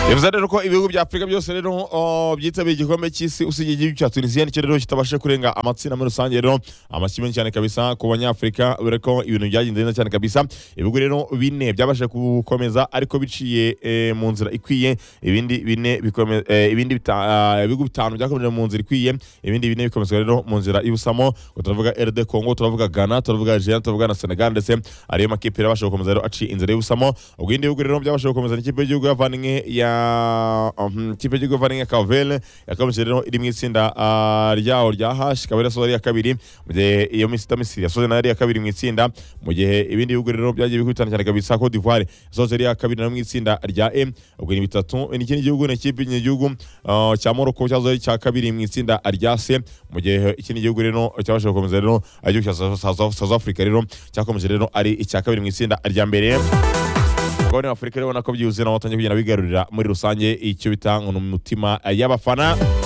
bivuze rero ko ibihugu bya afurika byose rero oh, byitabiriye igikombe cy'isi usibye igihugu cya tunisiya nicyo rero kitabasha kurenga amatsinda muri rusange rero amashyi menshi cyane kabisa ku banyafurika dore ko ibintu byagenze neza cyane kabisa ibihugu rero bine byabasha gukomeza ariko biciye eh, mu nzira ikwiye ibindi bine bikome- eh, ibindi bita- ah, ibihugu bitanu byakomeje mu nzira ikwiye ibindi bine bikomezwa rero mu nzira y'ubusamo ubwo turavuga RD Congo turavuga Ghana turavuga Algeria turavuga na Senegal ndetse ariyo makipe yari abasha gukomeza rero aciye inzira y'ubusamo ubwo ibindi bihugu rero byabasha gukomeza n'ikipe y'igihugu yavanye ya mhm, ikipe y'igihugu yavanye ya Kavele yakomeje rero iri mu itsinda ah, ryaho rya H ikaba irasoza ari iya kabiri mu gihe iyo Misita Misiri yasoze nayo ari iya kabiri mu itsinda mu gihe ibindi bihugu rero byagiye bikubitana cyane kabisa Cote d'Ivoire yasoje ari iya kabiri nayo mu itsinda rya M ubwo ni bitatu n'ikindi gihugu ni ikipe y'igihugu ah, cya Morocco cyasoze ari icya kabiri mu itsinda rya C mu gihe ikindi gihugu rero cyabashije gukomeza rero ari igihugu cya South- South South Africa rero cyakomeje rero ari icya kabiri mu itsinda rya mbere abagore b'Afurika rero ubona ko byihuse nabo batangiye kugenda bigarurira muri rusange icyo bita ngo ni umutima y'abafana